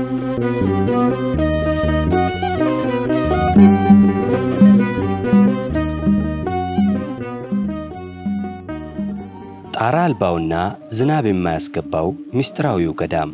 ጣራ አልባውና ዝናብ የማያስገባው ምስጢራዊው ገዳም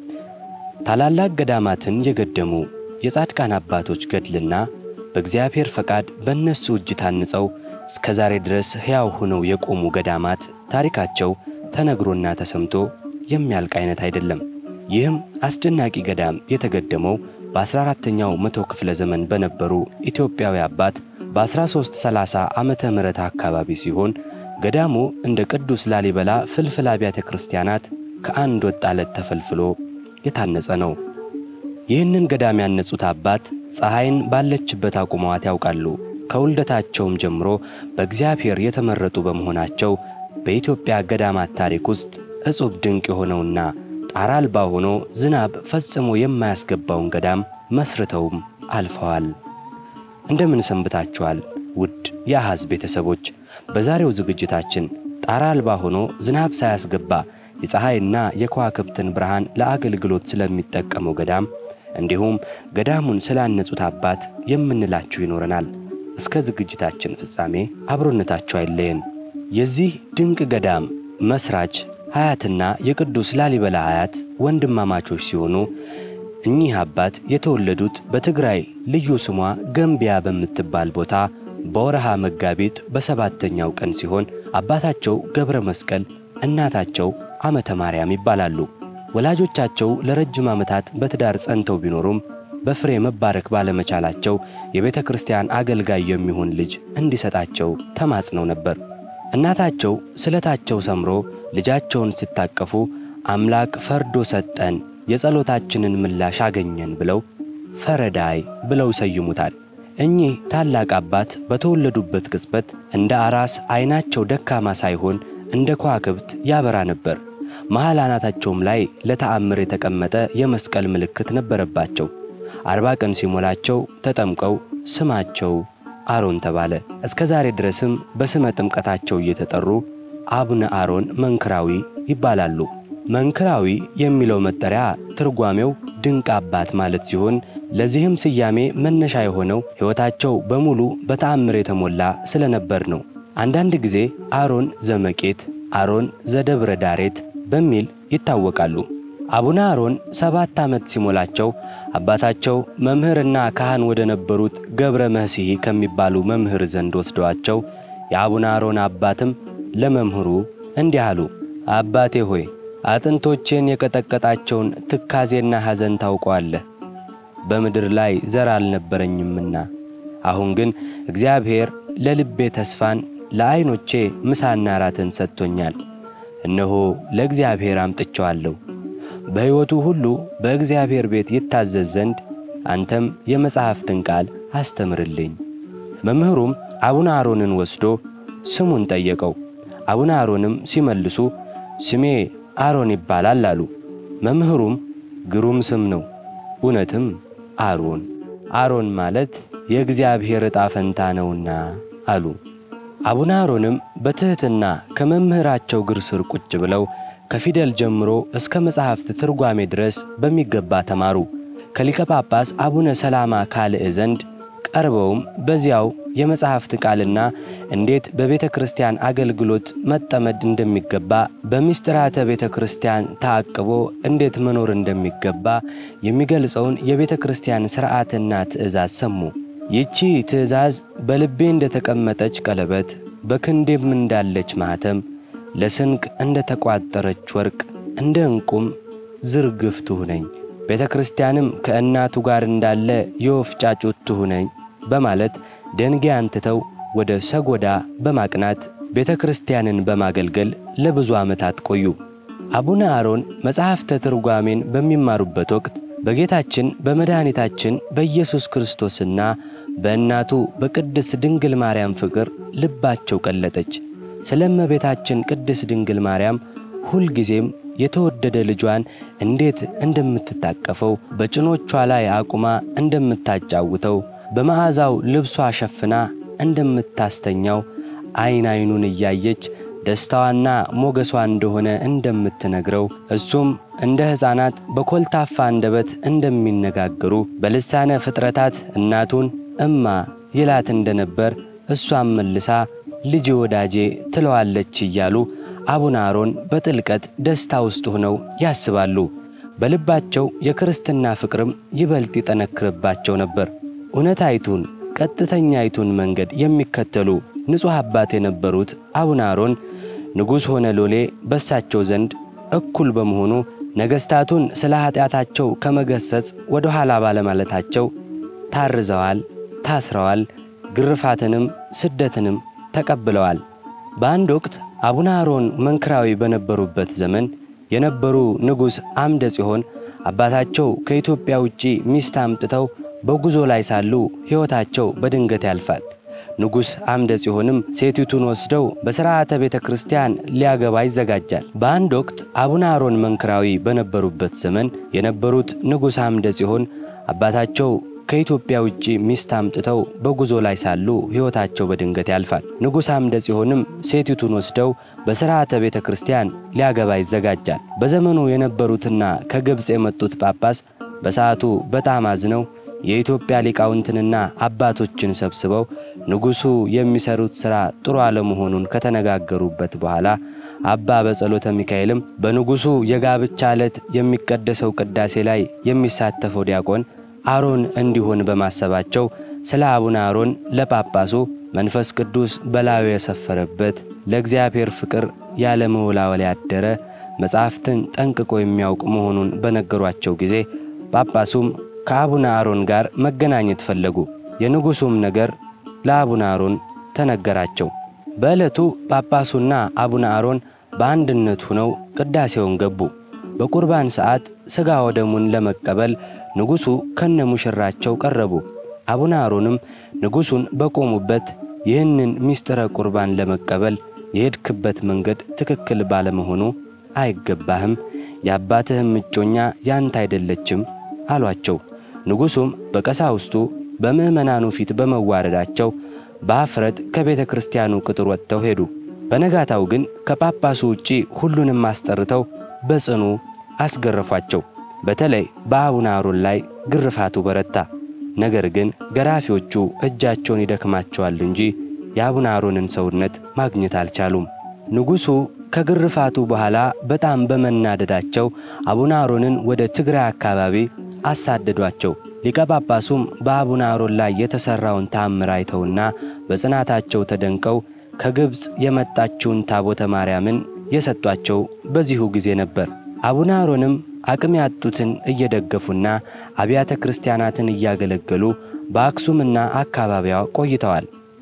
ታላላቅ ገዳማትን የገደሙ የጻድቃን አባቶች ገድልና በእግዚአብሔር ፈቃድ በእነሱ እጅ ታንጸው እስከ ዛሬ ድረስ ሕያው ሆነው የቆሙ ገዳማት ታሪካቸው ተነግሮና ተሰምቶ የሚያልቅ አይነት አይደለም። ይህም አስደናቂ ገዳም የተገደመው በ14ተኛው መቶ ክፍለ ዘመን በነበሩ ኢትዮጵያዊ አባት በ1330 ዓመተ ምህረት አካባቢ ሲሆን ገዳሙ እንደ ቅዱስ ላሊበላ ፍልፍል አብያተ ክርስቲያናት ከአንድ ወጥ አለት ተፈልፍሎ የታነጸ ነው። ይህንን ገዳም ያነጹት አባት ፀሐይን ባለችበት አቁመዋት ያውቃሉ። ከውልደታቸውም ጀምሮ በእግዚአብሔር የተመረጡ በመሆናቸው በኢትዮጵያ ገዳማት ታሪክ ውስጥ እጹብ ድንቅ የሆነውና ጣራ አልባ ሆኖ ዝናብ ፈጽሞ የማያስገባውን ገዳም መስርተውም አልፈዋል። እንደምን ሰንብታችኋል ውድ የአሐዝ ቤተሰቦች? በዛሬው ዝግጅታችን ጣራ አልባ ሆኖ ዝናብ ሳያስገባ የፀሐይና የከዋክብትን ብርሃን ለአገልግሎት ስለሚጠቀመው ገዳም እንዲሁም ገዳሙን ስላነጹት አባት የምንላችሁ ይኖረናል። እስከ ዝግጅታችን ፍጻሜ አብሮነታችሁ አይለየን። የዚህ ድንቅ ገዳም መስራች ሀያትና የቅዱስ ላሊበላ ሀያት ወንድማማቾች ሲሆኑ እኚህ አባት የተወለዱት በትግራይ ልዩ ስሟ ገምቢያ በምትባል ቦታ በወረሃ መጋቢት በሰባተኛው ቀን ሲሆን አባታቸው ገብረ መስቀል እናታቸው ዓመተ ማርያም ይባላሉ። ወላጆቻቸው ለረጅም ዓመታት በትዳር ጸንተው ቢኖሩም በፍሬ መባረክ ባለመቻላቸው የቤተ ክርስቲያን አገልጋይ የሚሆን ልጅ እንዲሰጣቸው ተማጽነው ነበር። እናታቸው ስለታቸው ሰምሮ ልጃቸውን ሲታቀፉ አምላክ ፈርዶ ሰጠን፣ የጸሎታችንን ምላሽ አገኘን ብለው ፈረዳይ ብለው ይሰይሙታል። እኚህ ታላቅ አባት በተወለዱበት ቅጽበት እንደ አራስ ዐይናቸው ደካማ ሳይሆን እንደ ከዋክብት ያበራ ነበር። መሃል አናታቸውም ላይ ለተአምር የተቀመጠ የመስቀል ምልክት ነበረባቸው። አርባ ቀን ሲሞላቸው ተጠምቀው ስማቸው አሮን ተባለ። እስከ ዛሬ ድረስም በስመ ጥምቀታቸው እየተጠሩ አቡነ አሮን መንክራዊ ይባላሉ። መንክራዊ የሚለው መጠሪያ ትርጓሜው ድንቅ አባት ማለት ሲሆን ለዚህም ስያሜ መነሻ የሆነው ሕይወታቸው በሙሉ በተአምር የተሞላ ስለነበር ነው። አንዳንድ ጊዜ አሮን ዘመቄት፣ አሮን ዘደብረ ዳሬት በሚል ይታወቃሉ። አቡነ አሮን ሰባት ዓመት ሲሞላቸው አባታቸው መምህርና ካህን ወደ ነበሩት ገብረ መሲሒ ከሚባሉ መምህር ዘንድ ወስደዋቸው የአቡነ አሮን አባትም ለመምህሩ እንዲህ አሉ። አባቴ ሆይ አጥንቶቼን የቀጠቀጣቸውን ትካዜና ሐዘን ታውቀዋለህ። በምድር ላይ ዘር አልነበረኝምና፣ አሁን ግን እግዚአብሔር ለልቤ ተስፋን ለዐይኖቼ ምሳና ራትን ሰጥቶኛል። እነሆ ለእግዚአብሔር አምጥቼዋለሁ። በሕይወቱ ሁሉ በእግዚአብሔር ቤት ይታዘዝ ዘንድ አንተም የመጽሐፍትን ቃል አስተምርልኝ። መምህሩም አቡነ አሮንን ወስዶ ስሙን ጠየቀው። አቡነ አሮንም ሲመልሱ ስሜ አሮን ይባላል አሉ። መምህሩም ግሩም ስም ነው፣ እውነትም አሮን አሮን ማለት የእግዚአብሔር ዕጣ ፈንታ ነውና አሉ። አቡነ አሮንም በትሕትና ከመምህራቸው እግር ስር ቁጭ ብለው ከፊደል ጀምሮ እስከ መጻሕፍት ትርጓሜ ድረስ በሚገባ ተማሩ። ከሊቀ ጳጳስ አቡነ ሰላማ ካልዕ ዘንድ ቀርበውም በዚያው የመጻሕፍት ቃልና እንዴት በቤተ ክርስቲያን አገልግሎት መጠመድ እንደሚገባ በምስጢራተ ቤተ ክርስቲያን ታቅቦ እንዴት መኖር እንደሚገባ የሚገልጸውን የቤተ ክርስቲያን ሥርዓትና ትእዛዝ ሰሙ። ይቺ ትእዛዝ በልቤ እንደተቀመጠች ቀለበት፣ በክንዴም እንዳለች ማኅተም፣ ለስንቅ እንደ ተቋጠረች ወርቅ፣ እንደ ዕንቁም ዝርግፍ ትሁነኝ፣ ቤተ ክርስቲያንም ከእናቱ ጋር እንዳለ የወፍ ጫጩት ትሁነኝ በማለት ደንጊያን ትተው ወደ ሰጎዳ በማቅናት ቤተ ክርስቲያንን በማገልገል ለብዙ ዓመታት ቆዩ። አቡነ አሮን መጽሐፍተ ትርጓሜን በሚማሩበት ወቅት በጌታችን በመድኃኒታችን በኢየሱስ ክርስቶስና በእናቱ በቅድስት ድንግል ማርያም ፍቅር ልባቸው ቀለጠች። ስለ እመቤታችን ቅድስት ድንግል ማርያም ሁልጊዜም የተወደደ ልጇን እንዴት እንደምትታቀፈው በጭኖቿ ላይ አቁማ እንደምታጫውተው በመዓዛው ልብሷ ሸፍና እንደምታስተኛው ዐይን ዐይኑን እያየች ደስታዋና ሞገሷ እንደሆነ እንደምትነግረው እሱም እንደ ሕፃናት በኮልታፋ አንደበት እንደሚነጋገሩ በልሳነ ፍጥረታት እናቱን እማ ይላት እንደነበር እሷም መልሳ ልጅ ወዳጄ ትለዋለች እያሉ አቡነ አሮን በጥልቀት ደስታ ውስጥ ሆነው ያስባሉ። በልባቸው የክርስትና ፍቅርም ይበልጥ ይጠነክርባቸው ነበር። እውነታይቱን ቀጥተኛይቱን መንገድ የሚከተሉ ንጹሕ አባት የነበሩት አቡነ አሮን ንጉሥ ሆነ ሎሌ በሳቸው ዘንድ እኩል በመሆኑ ነገሥታቱን ስለ ኀጢአታቸው ከመገሰጽ ወደ ኋላ ባለማለታቸው ታርዘዋል፣ ታስረዋል፣ ግርፋትንም ስደትንም ተቀብለዋል። በአንድ ወቅት አቡነ አሮን መንክራዊ በነበሩበት ዘመን የነበሩ ንጉሥ አምደ ጽዮን አባታቸው ከኢትዮጵያ ውጪ ሚስት አምጥተው በጉዞ ላይ ሳሉ ሕይወታቸው በድንገት ያልፋል። ንጉሥ አምደ ጽዮንም ሴቲቱን ወስደው በሥርዓተ ቤተ ክርስቲያን ሊያገባ ይዘጋጃል። በአንድ ወቅት አቡነ አሮን መንክራዊ በነበሩበት ዘመን የነበሩት ንጉሥ አምደ ጽዮን አባታቸው ከኢትዮጵያ ውጪ ሚስት አምጥተው በጉዞ ላይ ሳሉ ሕይወታቸው በድንገት ያልፋል። ንጉሥ አምደ ጽዮንም ሴቲቱን ወስደው በሥርዓተ ቤተ ክርስቲያን ሊያገባ ይዘጋጃል። በዘመኑ የነበሩትና ከግብፅ የመጡት ጳጳስ በሰዓቱ በጣም አዝነው የኢትዮጵያ ሊቃውንትንና አባቶችን ሰብስበው ንጉሡ የሚሰሩት ሥራ ጥሩ አለመሆኑን ከተነጋገሩበት በኋላ አባ በጸሎተ ሚካኤልም በንጉሡ የጋብቻ ዕለት የሚቀደሰው ቅዳሴ ላይ የሚሳተፈው ዲያቆን አሮን እንዲሆን በማሰባቸው ስለ አቡነ አሮን ለጳጳሱ መንፈስ ቅዱስ በላዩ የሰፈረበት ለእግዚአብሔር ፍቅር ያለ መወላወል ያደረ መጻሕፍትን ጠንቅቆ የሚያውቅ መሆኑን በነገሯቸው ጊዜ ጳጳሱም ከአቡነ አሮን ጋር መገናኘት ፈለጉ። የንጉሡም ነገር ለአቡነ አሮን ተነገራቸው። በዕለቱ ጳጳሱና አቡነ አሮን በአንድነት ሆነው ቅዳሴውን ገቡ። በቁርባን ሰዓት ሥጋ ወደሙን ለመቀበል ንጉሡ ከነ ሙሽራቸው ቀረቡ። አቡነ አሮንም ንጉሡን በቆሙበት ይህንን ምስጢረ ቁርባን ለመቀበል የሄድክበት መንገድ ትክክል ባለመሆኑ አይገባህም፣ የአባትህም እጮኛ ያንተ አይደለችም አሏቸው። ንጉሡም በቀሳውስቱ በምዕመናኑ ፊት በመዋረዳቸው በአፍረት ከቤተ ክርስቲያኑ ቅጥር ወጥተው ሄዱ። በነጋታው ግን ከጳጳሱ ውጪ ሁሉንም አስጠርተው በጽኑ አስገረፏቸው። በተለይ በአቡነ አሮን ላይ ግርፋቱ በረታ። ነገር ግን ገራፊዎቹ እጃቸውን ይደክማቸዋል እንጂ የአቡነ አሮንን ሰውነት ማግኘት አልቻሉም። ንጉሡ ከግርፋቱ በኋላ በጣም በመናደዳቸው አቡነ አሮንን ወደ ትግራይ አካባቢ አሳደዷቸው። ሊቀ ጳጳሱም በአቡነ አሮን ላይ የተሠራውን ታምር አይተውና በጽናታቸው ተደንቀው ከግብፅ የመጣችውን ታቦተ ማርያምን የሰጧቸው በዚሁ ጊዜ ነበር። አቡነ አሮንም አቅም ያጡትን እየደገፉና አብያተ ክርስቲያናትን እያገለገሉ በአክሱምና አካባቢዋ ቆይተዋል።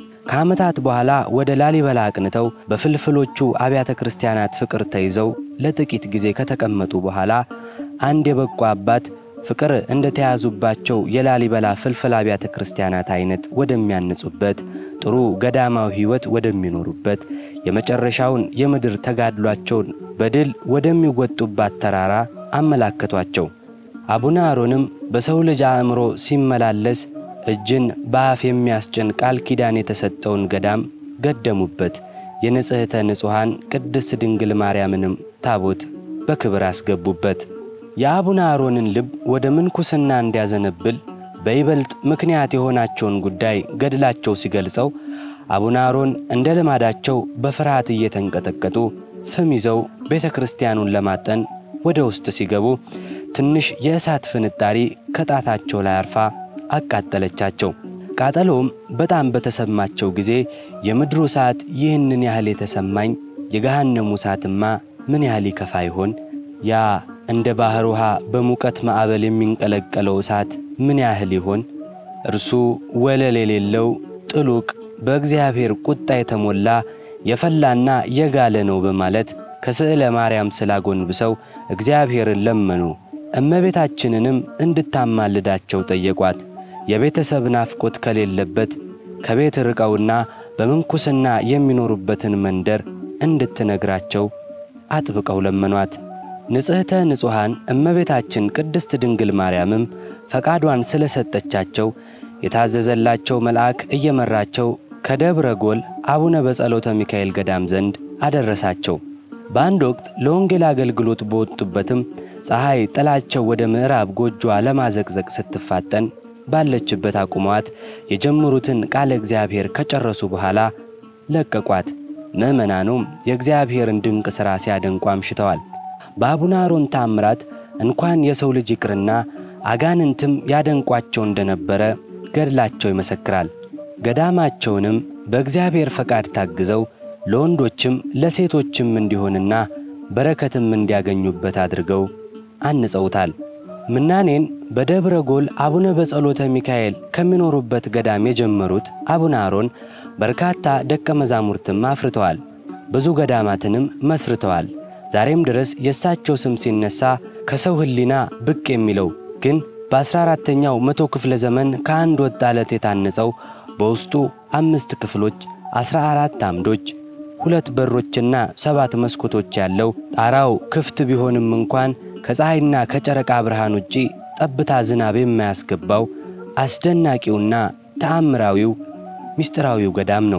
ከዓመታት በኋላ ወደ ላሊበላ አቅንተው በፍልፍሎቹ አብያተ ክርስቲያናት ፍቅር ተይዘው ለጥቂት ጊዜ ከተቀመጡ በኋላ አንድ የበቁ አባት ፍቅር እንደ ተያዙባቸው የላሊበላ ፍልፍል አብያተ ክርስቲያናት አይነት ወደሚያንጹበት ጥሩ ገዳማዊ ሕይወት ወደሚኖሩበት የመጨረሻውን የምድር ተጋድሏቸውን በድል ወደሚወጡባት ተራራ አመላከቷቸው። አቡነ አሮንም በሰው ልጅ አእምሮ ሲመላለስ እጅን በአፍ የሚያስጭን ቃል ኪዳን የተሰጠውን ገዳም ገደሙበት። የንጽሕተ ንጹሐን ቅድስት ድንግል ማርያምንም ታቦት በክብር አስገቡበት። የአቡነ አሮንን ልብ ወደ ምንኩስና እንዲያዘነብል በይበልጥ ምክንያት የሆናቸውን ጉዳይ ገድላቸው ሲገልጸው አቡነ አሮን እንደ ልማዳቸው በፍርሃት እየተንቀጠቀጡ ፍም ይዘው ቤተ ክርስቲያኑን ለማጠን ወደ ውስጥ ሲገቡ ትንሽ የእሳት ፍንጣሪ ከጣታቸው ላይ አርፋ አቃጠለቻቸው። ቃጠሎም በጣም በተሰማቸው ጊዜ የምድሩ እሳት ይህንን ያህል የተሰማኝ የገሃነሙ እሳትማ ምን ያህል ይከፋ ይሆን? ያ እንደ ባሕር ውሃ በሙቀት ማዕበል የሚንቀለቀለው እሳት ምን ያህል ይሆን? እርሱ ወለል የሌለው ጥሉቅ በእግዚአብሔር ቁጣ የተሞላ የፈላና የጋለ ነው በማለት ከስዕለ ማርያም ስላጎንብሰው እግዚአብሔርን ለመኑ። እመቤታችንንም እንድታማልዳቸው ጠየቋት። የቤተሰብ ናፍቆት ከሌለበት ከቤት ርቀውና በምንኩስና የሚኖሩበትን መንደር እንድትነግራቸው አጥብቀው ለመኗት። ንጽሕተ ንጹሐን እመቤታችን ቅድስት ድንግል ማርያምም ፈቃዷን ስለ ሰጠቻቸው የታዘዘላቸው መልአክ እየመራቸው ከደብረ ጎል አቡነ በጸሎተ ሚካኤል ገዳም ዘንድ አደረሳቸው። በአንድ ወቅት ለወንጌል አገልግሎት በወጡበትም ፀሐይ ጥላቸው ወደ ምዕራብ ጎጆዋ ለማዘቅዘቅ ስትፋጠን ባለችበት አቁመዋት የጀመሩትን ቃለ እግዚአብሔር ከጨረሱ በኋላ ለቀቋት። ምዕመናኑም የእግዚአብሔርን ድንቅ ሥራ ሲያደንቁ አምሽተዋል። በአቡነ አሮን ታምራት እንኳን የሰው ልጅ ይቅርና አጋንንትም ያደንቋቸው እንደነበረ ገድላቸው ይመሰክራል። ገዳማቸውንም በእግዚአብሔር ፈቃድ ታግዘው ለወንዶችም ለሴቶችም እንዲሆንና በረከትም እንዲያገኙበት አድርገው አንጸውታል። ምናኔን በደብረ ጎል አቡነ በጸሎተ ሚካኤል ከሚኖሩበት ገዳም የጀመሩት አቡነ አሮን በርካታ ደቀ መዛሙርትም አፍርተዋል። ብዙ ገዳማትንም መስርተዋል። ዛሬም ድረስ የእሳቸው ስም ሲነሳ ከሰው ሕሊና ብቅ የሚለው ግን በአስራ አራተኛው መቶ ክፍለ ዘመን ከአንድ ወጥ አለት የታነጸው በውስጡ አምስት ክፍሎች፣ አስራ አራት አምዶች፣ ሁለት በሮችና ሰባት መስኮቶች ያለው ጣራው ክፍት ቢሆንም እንኳን ከፀሐይና ከጨረቃ ብርሃን ውጪ ጠብታ ዝናብ የማያስገባው አስደናቂውና ተአምራዊው ምስጢራዊው ገዳም ነው።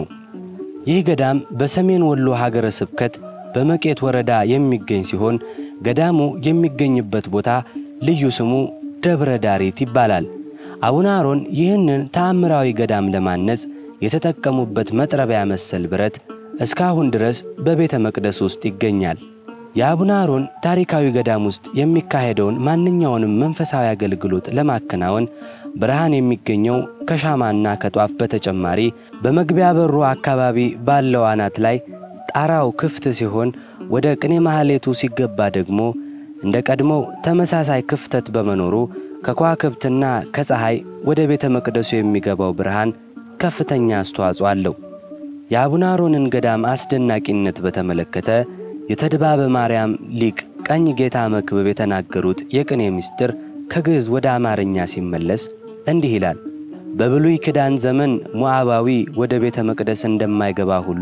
ይህ ገዳም በሰሜን ወሎ ሀገረ ስብከት በመቄት ወረዳ የሚገኝ ሲሆን ገዳሙ የሚገኝበት ቦታ ልዩ ስሙ ደብረ ዳሪት ይባላል። አቡነ አሮን ይህንን ተአምራዊ ገዳም ለማነጽ የተጠቀሙበት መጥረቢያ መሰል ብረት እስካሁን ድረስ በቤተ መቅደስ ውስጥ ይገኛል። የአቡነ አሮን ታሪካዊ ገዳም ውስጥ የሚካሄደውን ማንኛውንም መንፈሳዊ አገልግሎት ለማከናወን ብርሃን የሚገኘው ከሻማና ከጧፍ በተጨማሪ በመግቢያ በሩ አካባቢ ባለው አናት ላይ ጣራው ክፍት ሲሆን ወደ ቅኔ ማህሌቱ ሲገባ ደግሞ እንደ ቀድሞው ተመሳሳይ ክፍተት በመኖሩ ከከዋክብትና ከፀሐይ ወደ ቤተ መቅደሱ የሚገባው ብርሃን ከፍተኛ አስተዋጽኦ አለው። የአቡነ አሮንን ገዳም አስደናቂነት በተመለከተ የተድባበ ማርያም ሊቅ ቀኝ ጌታ መክብብ የተናገሩት የቅኔ ምስጢር ከግዕዝ ወደ አማርኛ ሲመለስ እንዲህ ይላል። በብሉይ ኪዳን ዘመን ሞዓባዊ ወደ ቤተ መቅደስ እንደማይገባ ሁሉ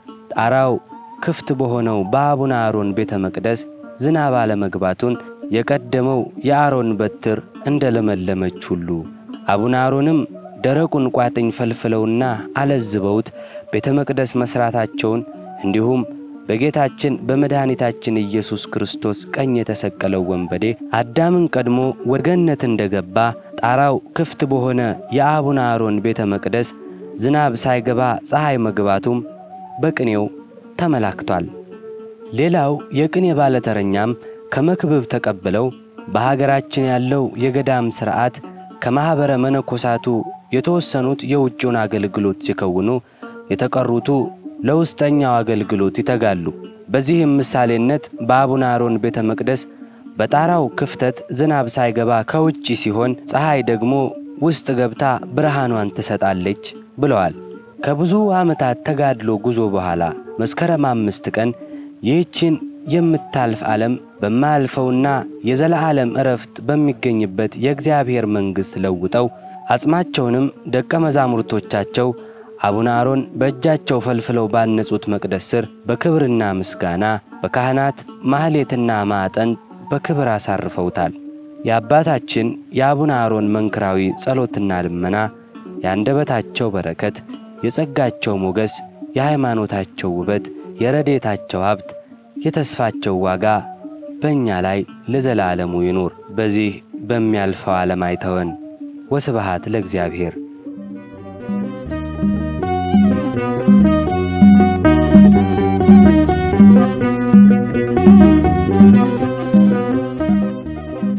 ጣራው ክፍት በሆነው በአቡነ አሮን ቤተ መቅደስ ዝናብ አለመግባቱን የቀደመው የአሮን በትር እንደ ለመለመች ሁሉ አቡነ አሮንም ደረቁን ቋጥኝ ፈልፍለውና አለዝበውት ቤተ መቅደስ መሥራታቸውን እንዲሁም በጌታችን በመድኃኒታችን ኢየሱስ ክርስቶስ ቀኝ የተሰቀለው ወንበዴ አዳምን ቀድሞ ወደ ገነት እንደገባ ጣራው ክፍት በሆነ የአቡነ አሮን ቤተ መቅደስ ዝናብ ሳይገባ ፀሐይ መግባቱም በቅኔው ተመላክቷል። ሌላው የቅኔ ባለተረኛም ከመክብብ ተቀብለው በሀገራችን ያለው የገዳም ሥርዓት ከማኅበረ መነኮሳቱ የተወሰኑት የውጭውን አገልግሎት ሲከውኑ፣ የተቀሩቱ ለውስጠኛው አገልግሎት ይተጋሉ። በዚህም ምሳሌነት በአቡነ አሮን ቤተ መቅደስ በጣራው ክፍተት ዝናብ ሳይገባ ከውጭ ሲሆን፣ ፀሐይ ደግሞ ውስጥ ገብታ ብርሃኗን ትሰጣለች ብለዋል። ከብዙ ዓመታት ተጋድሎ ጉዞ በኋላ መስከረም አምስት ቀን ይህችን የምታልፍ ዓለም በማያልፈውና የዘለዓለም ዕረፍት በሚገኝበት የእግዚአብሔር መንግሥት ለውጠው አጽማቸውንም ደቀ መዛሙርቶቻቸው አቡነ አሮን በእጃቸው ፈልፍለው ባነጹት መቅደስ ስር በክብርና ምስጋና በካህናት ማኅሌትና ማዕጠን በክብር አሳርፈውታል። የአባታችን የአቡነ አሮን መንክራዊ ጸሎትና ልመና፣ የአንደበታቸው በረከት፣ የጸጋቸው ሞገስ፣ የሃይማኖታቸው ውበት፣ የረዴታቸው ሀብት፣ የተስፋቸው ዋጋ በእኛ ላይ ለዘላለሙ ይኑር። በዚህ በሚያልፈው ዓለም አይተወን። ወስብሃት ለእግዚአብሔር።